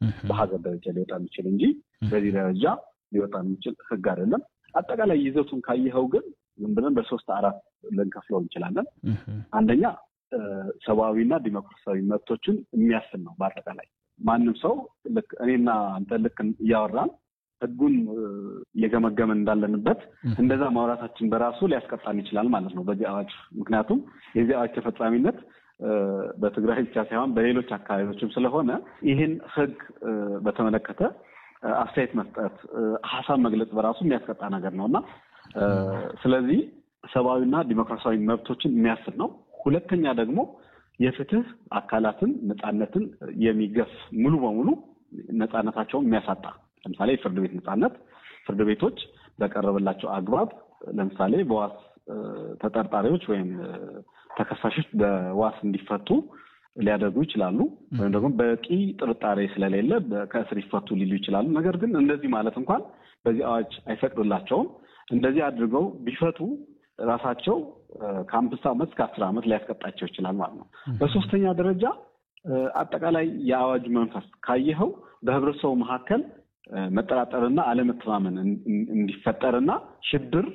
በሀገር ደረጃ ሊወጣ የሚችል እንጂ በዚህ ደረጃ ሊወጣ የሚችል ህግ አይደለም። አጠቃላይ ይዘቱን ካየኸው ግን ዝም ብለን በሶስት አራት ልንከፍለው እንችላለን። አንደኛ ሰብአዊና ዲሞክራሲያዊ መብቶችን የሚያስል ነው። በአጠቃላይ ማንም ሰው ልክ እኔና አንተ ልክ እያወራን ህጉን እየገመገመን እንዳለንበት እንደዛ ማውራታችን በራሱ ሊያስቀጣን ይችላል ማለት ነው በዚህ አዋጅ። ምክንያቱም የዚህ አዋጅ ተፈጻሚነት በትግራይ ብቻ ሳይሆን በሌሎች አካባቢዎችም ስለሆነ ይህን ህግ በተመለከተ አስተያየት መስጠት፣ ሀሳብ መግለጽ በራሱ የሚያስቀጣ ነገር ነው እና ስለዚህ ሰብአዊና ዲሞክራሲያዊ መብቶችን የሚያስል ነው። ሁለተኛ ደግሞ የፍትህ አካላትን ነፃነትን የሚገፍ ሙሉ በሙሉ ነፃነታቸውን የሚያሳጣ ለምሳሌ የፍርድ ቤት ነፃነት ፍርድ ቤቶች በቀረበላቸው አግባብ ለምሳሌ በዋስ ተጠርጣሪዎች ወይም ተከሳሾች በዋስ እንዲፈቱ ሊያደርጉ ይችላሉ። ወይም ደግሞ በቂ ጥርጣሬ ስለሌለ ከእስር ይፈቱ ሊሉ ይችላሉ። ነገር ግን እንደዚህ ማለት እንኳን በዚህ አዋጅ አይፈቅድላቸውም። እንደዚህ አድርገው ቢፈቱ ራሳቸው ከአምስት ዓመት እስከ አስር ዓመት ሊያስቀጣቸው ይችላል ማለት ነው። በሶስተኛ ደረጃ አጠቃላይ የአዋጁ መንፈስ ካየኸው በህብረተሰቡ መካከል መጠራጠርና አለመተማመን እንዲፈጠርና ሽብር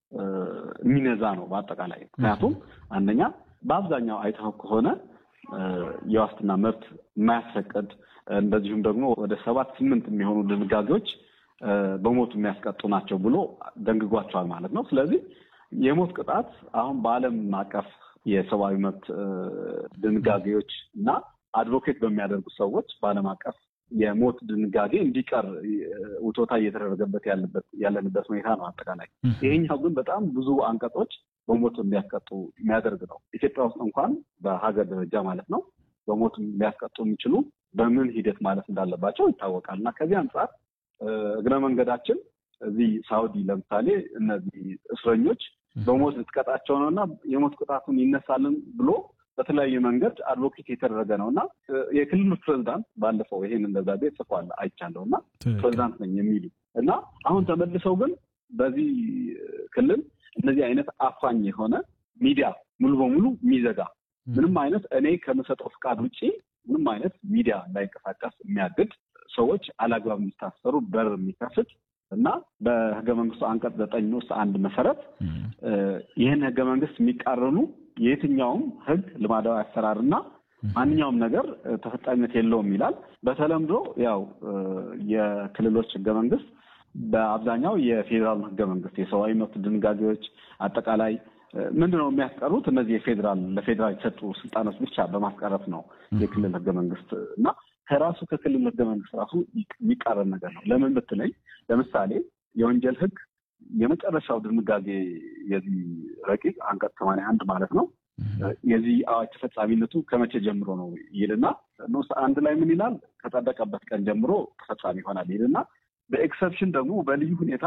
የሚነዛ ነው በአጠቃላይ። ምክንያቱም አንደኛ በአብዛኛው አይተኸው ከሆነ የዋስትና መብት የማያስፈቅድ እንደዚሁም ደግሞ ወደ ሰባት ስምንት የሚሆኑ ድንጋጌዎች በሞት የሚያስቀጡ ናቸው ብሎ ደንግጓቸዋል ማለት ነው። ስለዚህ የሞት ቅጣት አሁን በዓለም አቀፍ የሰብአዊ መብት ድንጋጌዎች እና አድቮኬት በሚያደርጉ ሰዎች በዓለም አቀፍ የሞት ድንጋጌ እንዲቀር ውቶታ እየተደረገበት ያለንበት ሁኔታ ነው። አጠቃላይ ይሄኛው ግን በጣም ብዙ አንቀጾች በሞት እንዲያስቀጡ የሚያደርግ ነው። ኢትዮጵያ ውስጥ እንኳን በሀገር ደረጃ ማለት ነው በሞት ሊያስቀጡ የሚችሉ በምን ሂደት ማለት እንዳለባቸው ይታወቃል እና ከዚህ አንጻር እግረ መንገዳችን እዚህ ሳውዲ ለምሳሌ እነዚህ እስረኞች በሞት ልትቀጣቸው ነው እና የሞት ቅጣቱን ይነሳልን ብሎ በተለያየ መንገድ አድቮኬት የተደረገ ነው እና የክልሉ ፕሬዚዳንት ባለፈው ይሄን ደብዳቤ ጽፏል አይቻለሁ እና ፕሬዚዳንት ነኝ የሚሉ እና አሁን ተመልሰው ግን በዚህ ክልል እነዚህ አይነት አፋኝ የሆነ ሚዲያ ሙሉ በሙሉ የሚዘጋ ምንም አይነት እኔ ከምሰጠው ፍቃድ ውጭ ምንም አይነት ሚዲያ እንዳይንቀሳቀስ የሚያግድ ሰዎች አላግባብ የሚታሰሩ በር የሚከፍት እና በህገ መንግስቱ አንቀጽ ዘጠኝ ውስጥ አንድ መሰረት ይህን ህገ መንግስት የሚቃረኑ የየትኛውም ህግ ልማዳዊ አሰራር እና ማንኛውም ነገር ተፈጻሚነት የለውም ይላል። በተለምዶ ያው የክልሎች ህገ መንግስት በአብዛኛው የፌዴራል ህገ መንግስት የሰብአዊ መብት ድንጋጌዎች አጠቃላይ ምንድን ነው የሚያስቀሩት? እነዚህ የፌዴራል ለፌዴራል የተሰጡ ስልጣኖች ብቻ በማስቀረት ነው የክልል ህገ መንግስት እና ከራሱ ከክልል ህገ መንግስት ራሱ የሚቃረን ነገር ነው። ለምን ብትለኝ ለምሳሌ የወንጀል ህግ የመጨረሻው ድንጋጌ የዚህ ረቂቅ አንቀጽ ሰማንያ አንድ ማለት ነው የዚህ አዋጅ ተፈጻሚነቱ ከመቼ ጀምሮ ነው ይልና ንዑስ አንድ ላይ ምን ይላል? ከጸደቀበት ቀን ጀምሮ ተፈጻሚ ይሆናል ይልና በኤክሰፕሽን ደግሞ በልዩ ሁኔታ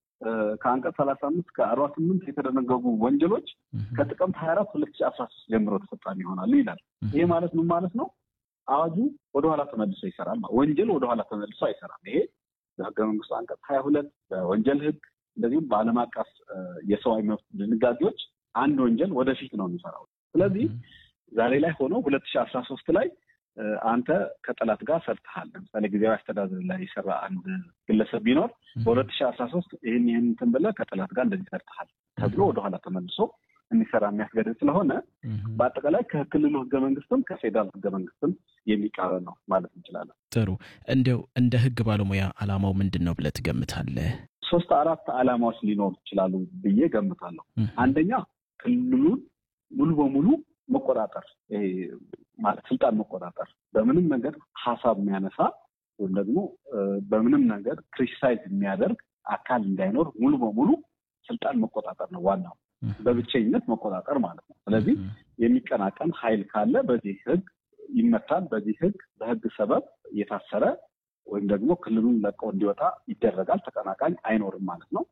ከአንቀጽ ሰላሳ አምስት ከአርባ ስምንት የተደነገጉ ወንጀሎች ከጥቅምት ሀያ አራት ሁለት ሺ አስራ ሶስት ጀምሮ ተፈጻሚ ይሆናሉ ይላል። ይሄ ማለት ምን ማለት ነው? አዋጁ ወደኋላ ተመልሶ ይሰራል። ወንጀል ወደኋላ ተመልሶ አይሰራም። ይሄ በህገ መንግስቱ አንቀጽ ሀያ ሁለት በወንጀል ህግ እንደዚሁም በዓለም አቀፍ የሰብአዊ መብት ድንጋጌዎች አንድ ወንጀል ወደፊት ነው የሚሰራው። ስለዚህ ዛሬ ላይ ሆኖ ሁለት ሺህ አስራ ሶስት ላይ አንተ ከጠላት ጋር ሰርተሃል። ለምሳሌ ጊዜያዊ አስተዳደር ላይ የሰራ አንድ ግለሰብ ቢኖር በሁለት ሺህ አስራ ሶስት ይህን ይህን እንትን ብለህ ከጠላት ጋር እንደዚህ ሰርተሃል ተብሎ ወደኋላ ተመልሶ እንዲሰራ የሚያስገድድ ስለሆነ በአጠቃላይ ከክልሉ ህገ መንግስትም ከፌዴራል ህገ መንግስትም የሚቃረን ነው ማለት እንችላለን። ጥሩ። እንዲያው እንደ ህግ ባለሙያ አላማው ምንድን ነው ብለህ ትገምታለህ? ሶስት አራት አላማዎች ሊኖሩ ይችላሉ ብዬ ገምታለሁ። አንደኛ ክልሉን ሙሉ በሙሉ መቆጣጠር፣ ይሄ ማለት ስልጣን መቆጣጠር፣ በምንም ነገር ሀሳብ የሚያነሳ ወይም ደግሞ በምንም ነገር ክሪቲሳይዝ የሚያደርግ አካል እንዳይኖር ሙሉ በሙሉ ስልጣን መቆጣጠር ነው ዋናው በብቸኝነት መቆጣጠር ማለት ነው። ስለዚህ የሚቀናቀን ኃይል ካለ በዚህ ህግ ይመታል። በዚህ ህግ በህግ ሰበብ እየታሰረ ወይም ደግሞ ክልሉን ለቀው እንዲወጣ ይደረጋል። ተቀናቃኝ አይኖርም ማለት ነው።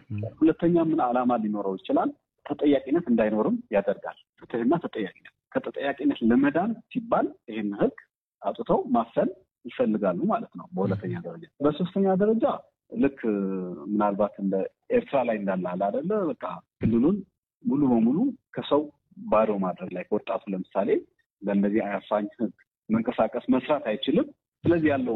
ሁለተኛ ምን ዓላማ ሊኖረው ይችላል? ተጠያቂነት እንዳይኖርም ያደርጋል። ፍትህና ተጠያቂነት ከተጠያቂነት ለመዳን ሲባል ይህን ህግ አውጥተው ማፈን ይፈልጋሉ ማለት ነው። በሁለተኛ ደረጃ በሶስተኛ ደረጃ ልክ ምናልባት እንደ ኤርትራ ላይ እንዳለ አለ አይደለ? በቃ ክልሉን ሙሉ በሙሉ ከሰው ባዶ ማድረግ ላይ ወጣቱ ለምሳሌ በእነዚህ አያፋኝ ህግ መንቀሳቀስ መስራት አይችልም። ስለዚህ ያለው